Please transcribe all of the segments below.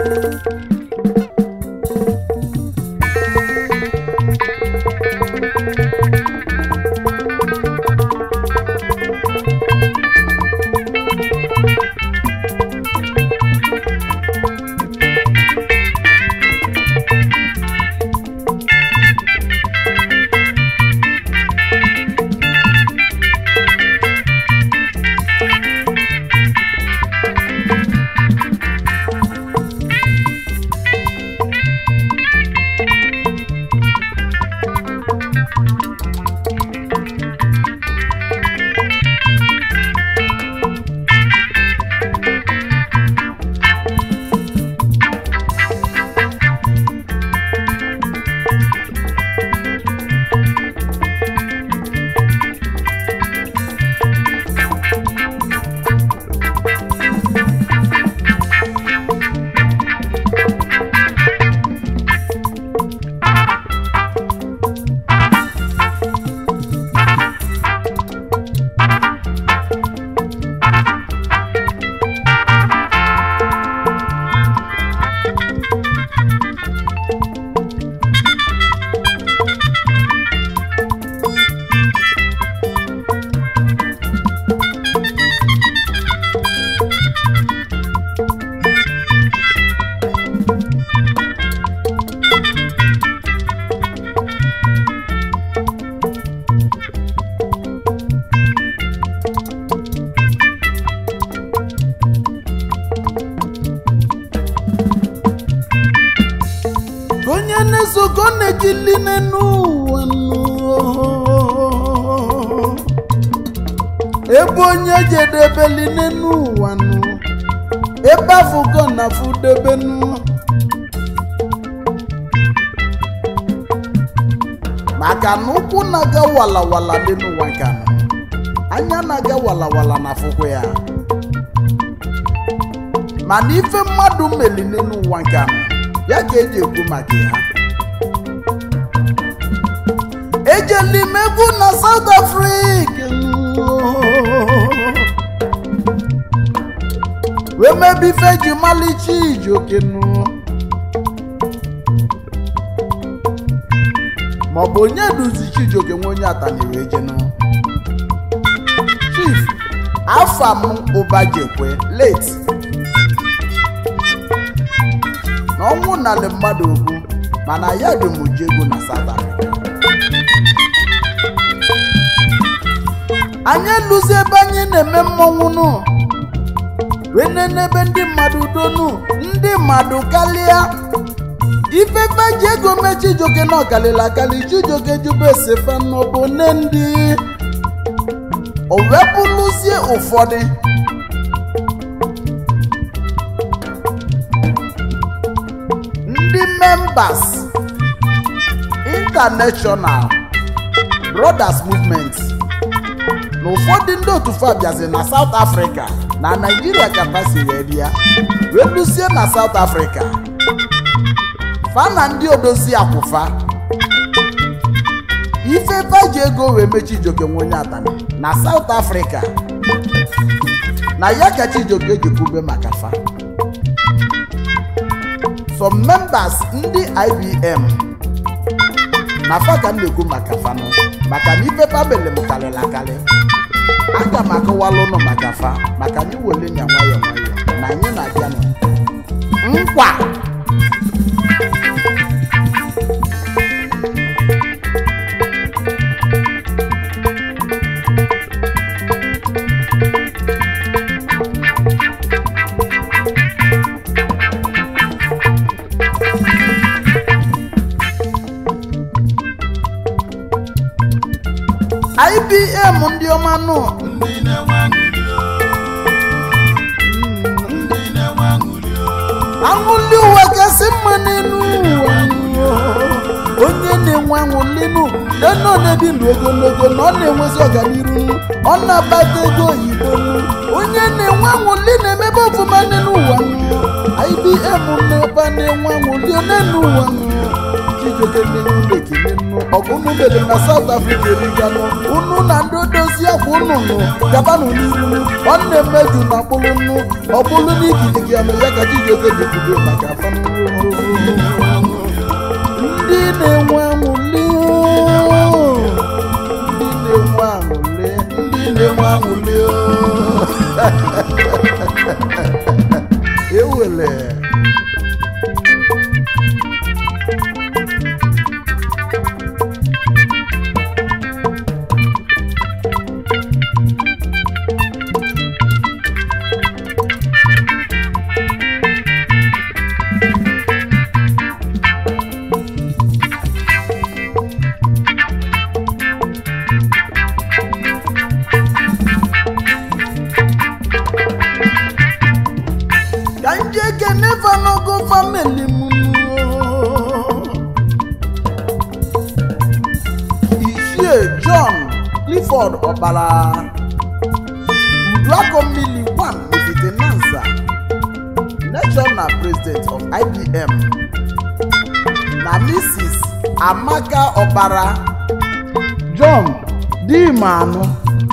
onye na-esogo na-ejili n'ụwa nụ. ebe onye jedebeli n'ụwa nụ ebe afụgo na fudebenu maka na ụkwụ na-aga walawala dị n'ụwa nke anọ anya na-aga walawala na afụkwa ya mana ife mmadụ melile n'ụwa nke anọ ya ka eji ekwu maka ya ejeli m egwu na South Africa wee mebe ife ji malicha ijokenu maọbụ onye duzi Chijioke nwe onye ataniri ejenu Chief afam ụbajekwe late na ọnwụ narị mmadụ okwu mana ya dị m ji ego na South Africa anyị eluzi ebe anyị na-eme mmọnwụ nụ wee nenebe ndị mmadụ udonu ndị mmadụ karịa ifefe ji ego mee Chijioke na ọkalịla akali Chijioke jube esefe n'ọbụ nne ndị o wepụlụzie ụfọdụ ndị members international brothers movement na ụfọdụ ndị otu fa bịazi na south africa na naijiria ka pasi wee bịa wee lusie na south africa fa na ndị odozi akwụfa ife fa ji ego wee mee Chijioke nwe onye atani na south africa na ya ka Chijioke ji kwube maka fa some members ndị ibm na fa ka m na-ekwu maka fanụ maka na ife famili m karịrị akarị aga m akọwala ụnụ maka fa maka anyị wele nya nwayọọ nwayọọ na anyị na-abịa nụ nkwa ibm ndị ọma nụ ndị na-enwe aṅụrị o. ndị na-enwe aṅụrị o. aṅụli ụwa kasị mma n'elu ụwa nụ. onye na-enwe aṅụli nụ deno na-ebi ndụ ogologo na ọ na-enwezi ọganiru nụ. ọ na-abata ego oyibo nụ. onye na-enwe aṅụli na-emebe ọfụma n'elu ụwa nụ. ibm na-ebe na-enwe aṅụli n'elu ụwa nụ. chijioke nne unu ekele nnu ọgụ unu mere na South Africa eriganụ unu na ndị odozi akwa unu nụ gabanụ n'iru nwanne mmeju na mkpụrụ nnu ọ bụrụ na ikirigi anụ ya ka chijioke ji kwudo maka afọ ndị na-enwe aṅụli ndị na-enwe aṅụli ndị na-enwe aṅụli ewele ka nje ekene fanogo famili m ichie john clifford ọbara uduakomili 1 Mefite Nansa national president of ibm na mrs amaka ọbara john dimanụ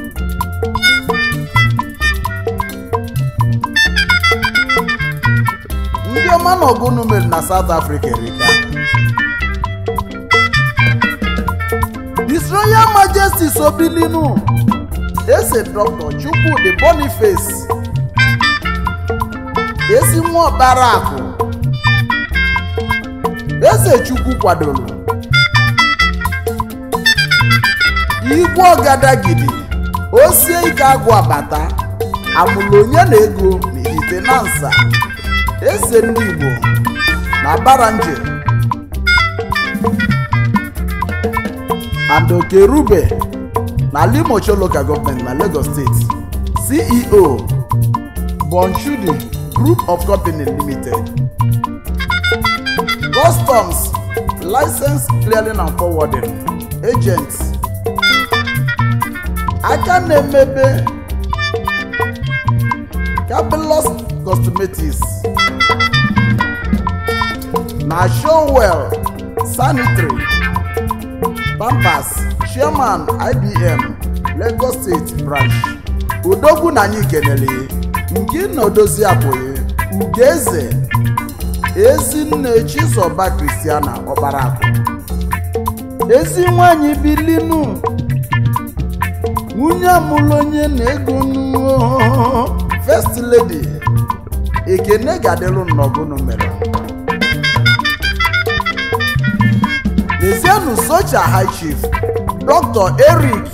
ndị ọma na ọgụnụ mere na South Africa erika His Royal Majesty Sobilinu ese Dr. Chukwudi Boniface esi nwa ọkpara akụ eze Chukwu kwadoro igwe ọgadagidi osie ike agwụ abata amụlụ onye na ego n'ihite na nsa eze ndị Igbo na Baranje Andokerube na Limocho Local Government na Lagos State CEO Bonchudi Group of Company Limited Customs License Clearing and Forwarding Agents aka na-emebe Cabelos Cosmetics na Showwell Sanitary Pampers Chairman IBM Lagos State Branch Odogwu na anyị kenele nke na odozi abụghị Ugeze Ezinne Chizoba Christiana Ọbarakụ ezi nwanyị bilinu nwunye amụlụ onye na-ego nnu First Lady ekene gadelu nnọgụnụ mere Lezienụ Socha High Chief Dr. Eric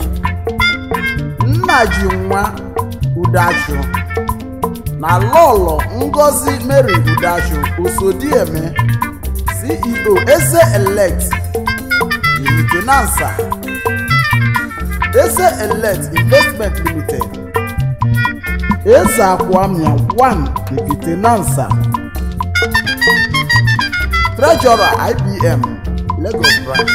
Nnajinwa Udachu na Lọlọ Ngozi Mary Udachu Osodieme CEO Eze Elect Limitinansa Eze Elect Investment Limited Eze Akwamia 1 Limitinansa Treasurer IBM Lagos branch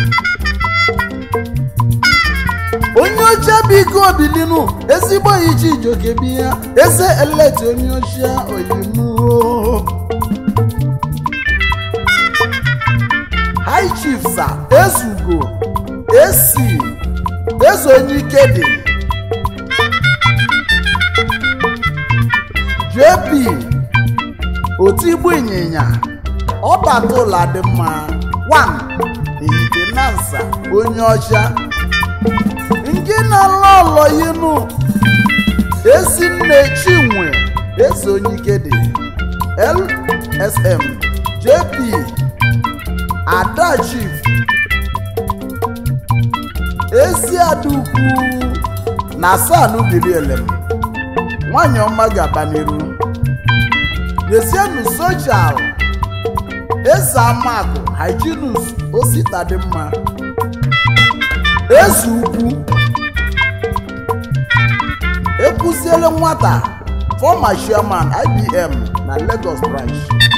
onye oche biko bilinu ezigbo iche ijoke bi ya eze eleti onye oche oyimu high chief sa ezugo esi eze onye ike dị jp otigbu ịnyịnya ọbata ụla dị mma 1 Ihitenansa onye ọcha nke na-alụ ọlọ yinu ezinne chinwe eze onye ike dị lsm jp ada chief ezi adukwu na sanu bilielem nwanyị ọma ga-aba n'iru lezienụ sochal eze amakụ hyginus osita dị mma eze ukwu ekụziele nwata former chairman ibm na lagos branch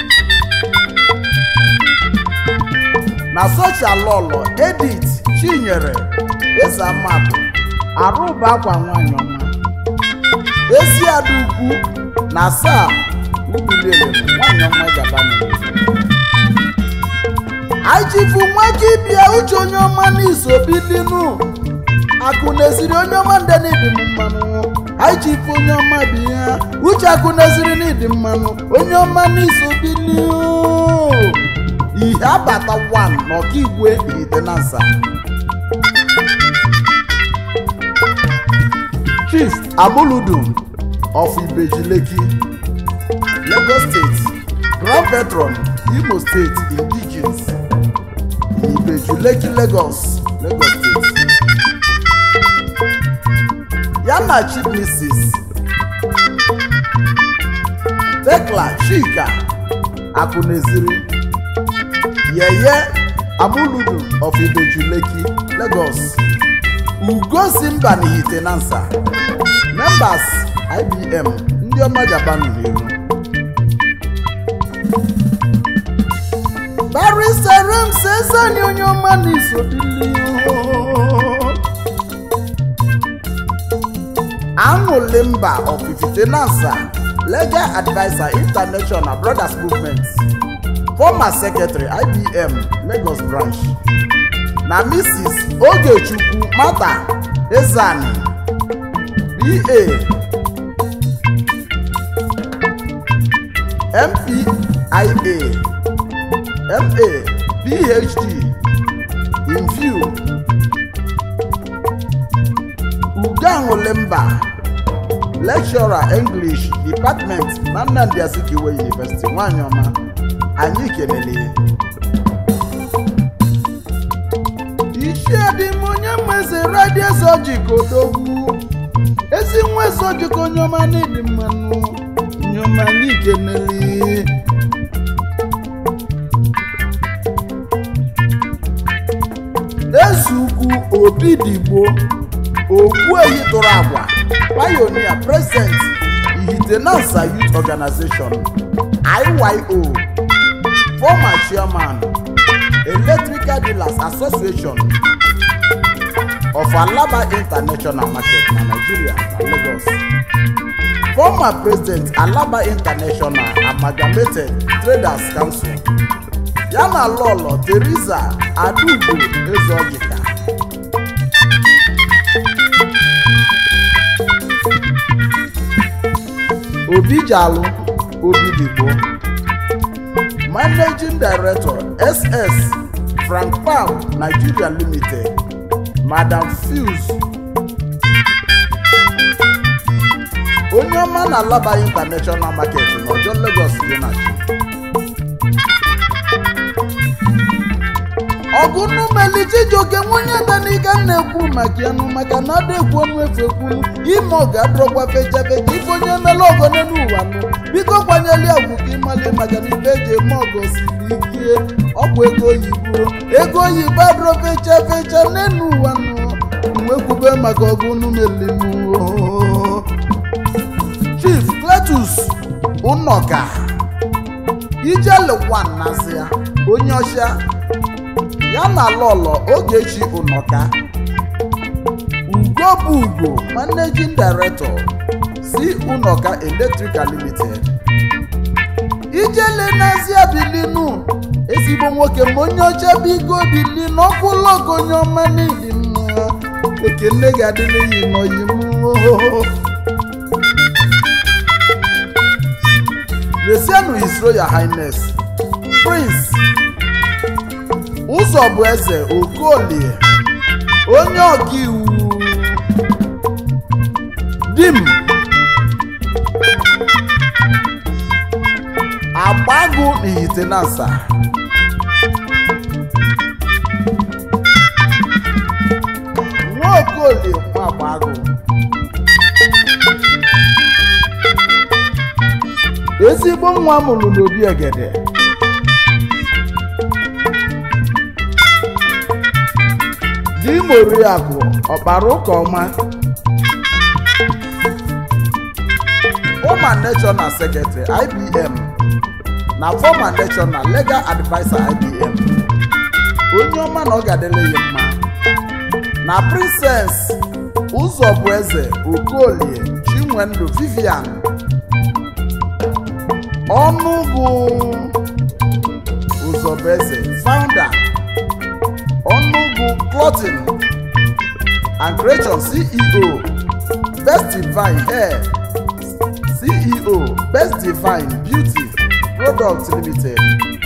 na sochalọlọ edith chinyere eze amakụ arụba akwa nwanyị ọma ezi ada ukwu na saa ubiliele nwanyị ọma gaba ajifu nwaka ịbịa uche onye ọma n'iso bilinu akụ na-esiri onye ọma ndị n'ịdị m mmanụ ajifu onye ọma bụ ya uche akụ na-esiri n'ịdị mmanụ onye ọma n'iso biliu ihe abata 1 n'ọkaigwe itenansa chief amuludum of ibejileki lagos state grand veteran imo state indigenes ibejuleki lagos lagos state ya na chief mrs tekla chika akụneziri yeye amuludum of ibejuleki lagos ugosi mba n'ihite nansa members ibm ndị ọma japan n'iru bariserem sesani onye ọma n'isobili aṅụli mba of ifite nansa legal adviser international brothers movement former secretary ibm lagos branch na mrs ogechukwu mata ezani ba mpia ma phd in view uganwulimba lecturer english department na nnamdi azikiwe university nwanyị ọma anyị kelele iṣẹ́ dị m onye mmeze radio sojik odogwu ezi nwa sojik onye ọma n'ịdị mmanụ onye ọma anyị kenele ezukwu obi digbo okwu ehi tụrụ agwa pionia president ihitenansa youth organization iyo former chairman electrical dealers association of alaba international market na nigeria na lagos former president alaba international amalgamated traders council yana lọlọ teresa adaugo ezeojika obijalu obidigbo managing director ss frank pam nigeria limited madam fuse onye ọma na alaba international market n'ọjọ lagos dị na chi ọgụnumeli chijioke nwunye danika na-ekwu maka ya nụ maka na ada ekwu ọnụ efu ekwunu ime ọ ga-adọrọkwa fechafecha ife onye mele ọgọ n'elu ụwa nụ biko kwanyeli agwụ ka ịmali maka na ife eji eme ọgọ siri ike ọ bụ ego oyibo ego oyibo adọrọ fecha fecha n'elu ụwa nụ mwekwube maka ọgụnumeli nụ chief cletus ụnọka ijelekwan nazi ya onye ọcha ya na lọlọ ogechi ụnọka ugo bụ ugo managing director si ụnọka electrical limited ijele n'azịa bilinu ezigbo nwoke ma onye ọcha bụ igo bili n'ọkwụlọgo onye ọma n'ihi mma ekene ga-adịla yi n'oyi m Lesienu His Royal Highness Prince ụzọ bụ eze okolie onye ọkaiwu dim agbagụ n'ihitenansa nwa okolie nwa agbagụ ezigbo nwa mụrụ n'obi egede di moriakụ ọkpara ụka ọma former national secretary ibm na former national legal adviser ibm onye ọma na ọ ga-adịla ya mma na princess ụzọbụeze okolie chinwendu vivian ọnụgụ ụzọ Sobese, founder, Onugu Clothing and Creation CEO, Best Divine Hair, CEO, Best Divine Beauty Products Limited.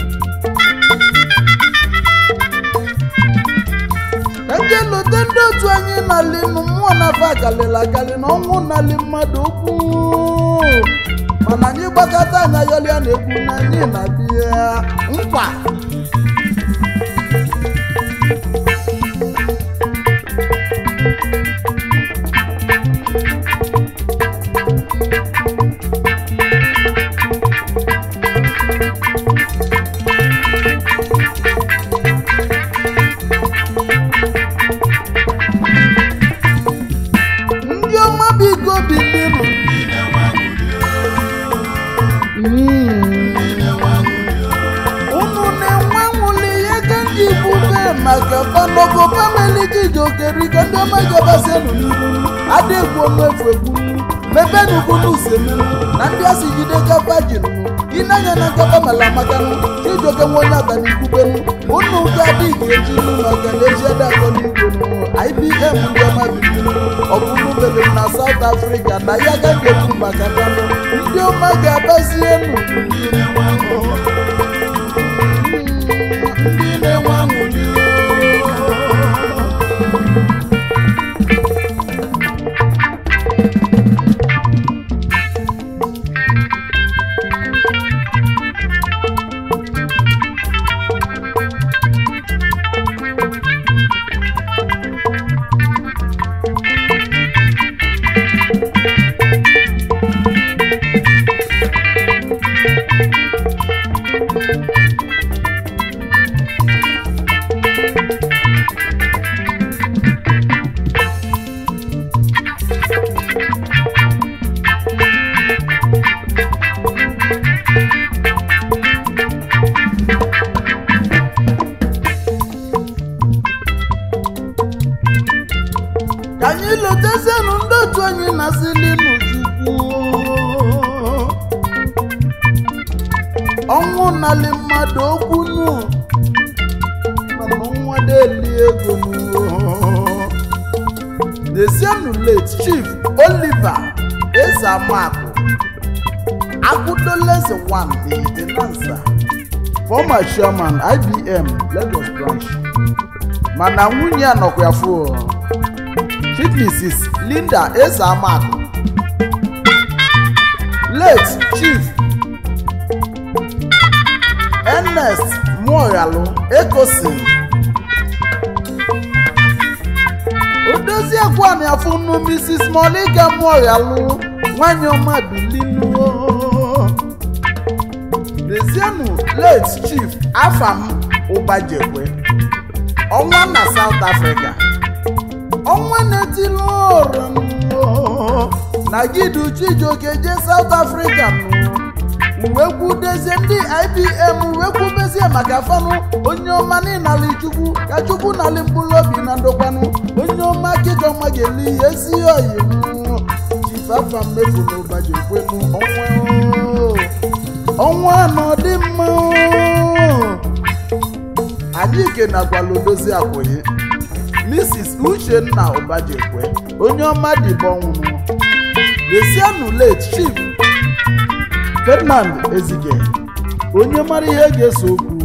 Eje lote ndị otu anyị nali nụ mmụọ na-afọ akalịla akalị na ọnwụ nali mmadụ okwu mana anyị gbakọta anya yọlịa na-ekwu na anyị na-abịa nkwa ndị ọma biko bilinụ ndị na-enwe aṅụrị unu na-enwe nwuli ihe ka ndị igbo mee maka fanogo famili jijiokerika ndị ọma gabasienu n'iru adịgwu omefu egbunu mebenugunu usemenu na ndị asị jide kapa jinụ ịnanya na nkapa mala makanụ chijioke nwe onye atanikwubenu unu ga-adị ga-ejinu maka na eji adakọligwenu ibm ndị ọma bibinu ọbụrụ bebe na South Africa na ya ga ga-ekwu maka fanụ ndị ọma ga-abazienu ndị na-enwe aṅụrị ndị na-enwe aṅụrị ka anyị lotezienụ ndị otu anyị na-asịli n'Chukwu ọnwụ nali mmadụ okwu nụ mana ọnwa deli ego nụ Dezienụ late chief Oliver Ezeamakụ Akudoleze one the Tenansa former chairman IBM Lagos branch mana nwunye a nọkwa ya fụ Chief Mrs. Linda Ezeamakụ late Chief Ernest Muoyalu Ekosin odoziekwu afụnụ Mrs. Monica Muoyalu nwanyị ọma bilinu Dezienụ late Chief Afam Ụbajekwe ọnwa na South Africa ọnwa na-etili ụra na gidu chijioke je South Africa uwe kwudezie ndị IBM uwe kwubezie maka fanụ onye ọma n'ịnali chukwu ka chukwu nali mkpụrụ obi na ndokwanụ onye ọma kịjọma ga-eli ihe ezi oyi chifafa mmefu na ụbaji ekwenu ọnwa ọnwa nọ dị mma anyị kenakwala odozi akwụghị mrs uchenna ụbajekwe onye ọma dịbọ nwụrụ lesianụ late chief ferdinand ezike onye mara ihe ga-eso okwu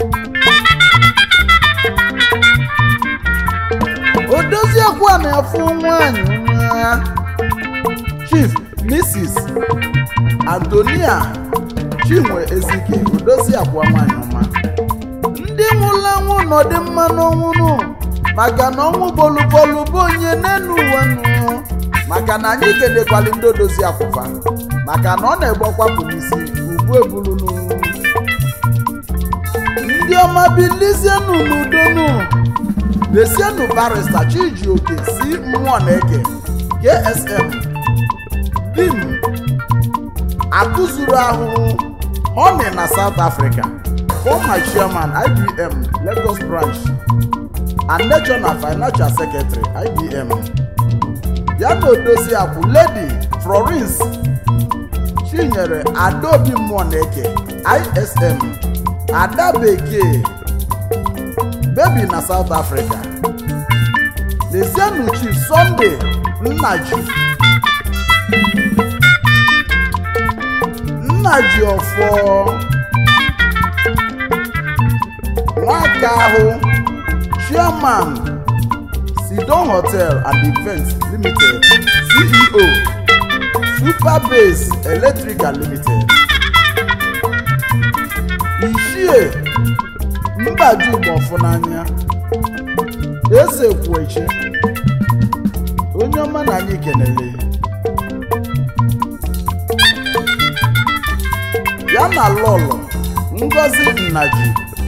odoziekwu a na-afụ nwanyị nwa chief mrs antonia chinwe ezike odoziakwa nwanyị ọma ndị nwụrụ anwụ nọdị mma n'ọnwụnụ maka na ọnwụ bolubolu bụ onye n'elu ụwa nụ maka na anyị kenekwali ndị odozi akwụfa maka na ọ na-egbokwapụ n'isi ugbu ebulunu ndị ọma bilizienụ n'udonu lesienụ barista chijioke si mmụọ na-eke ksm dim akụzuru ahụhụ honey na south africa former chairman ibm lagos branch and national financial secretary ibm ya na odozi akwụ lady florence chinyere adaobi mmụọ na-eke ism ada bekee bebi na south africa lezienụ chief sunday nnaji nnaji ọfọ nwaka ahụ chairman sidon hotel and events limited ceo superbase electrical limited ichie mbaju gbọfụ n'anya eze kwuechi onye ọma na anyị kenele ya na lọlọ ngozi nnaji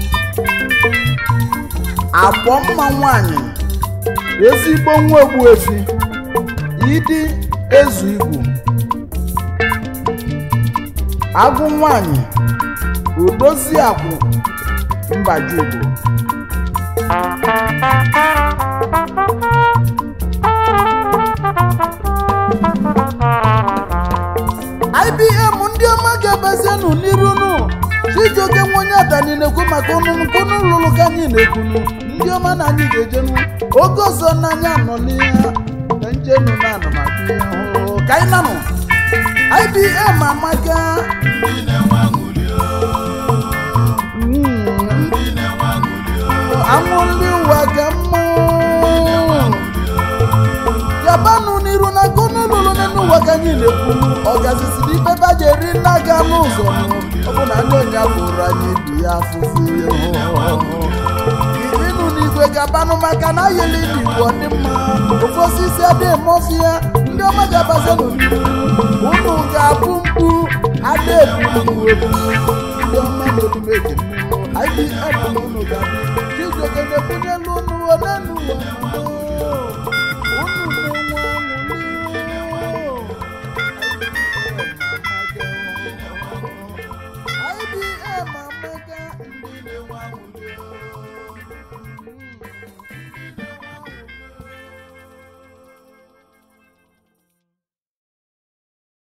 akpọ mma nwanyị ezigbo nwa ogbuefi ịdị ezu igwu agụ nwanyị odozi akwụ mbajugo ibm ndị ọma ga-abazienụ n'irunu chijioke nwa onye adani na-ekwu maka ọnụnụ nkunu lụrụ ka anyị na-ekwunu ndị ọma na anyị ga-ejenu oge ọzọ n'anya anọliya ka njenu na anụmatụ ihe ọhụrụ ka anyị nanụ ibm amaka ndị na-enwe aṅụrị o mm, ndị na-enwe aṅụrị o anwụli ụwa ka mma yabanụ n'iru na kunu lụrụ n'elu ụwa ka anyị na-ekwunu ọgazisi n'ibe baja eri nna ga n'ụzọ ọ bụ na ndị onye bụrụ anyị bi ya afụfụ ihe irinụ n'igwe gabanụ maka na ayeli n'igwe dị mma ofe osisi adịghị eme ọfịa ndị ọma ga-abazienụ n'iru unu ga-abụ mkpu ada ebu ebu ndị ọma n'olumeke mmụọ IBM na unu ga-abụ chijioke na-ebunye elu unu onenu ụwa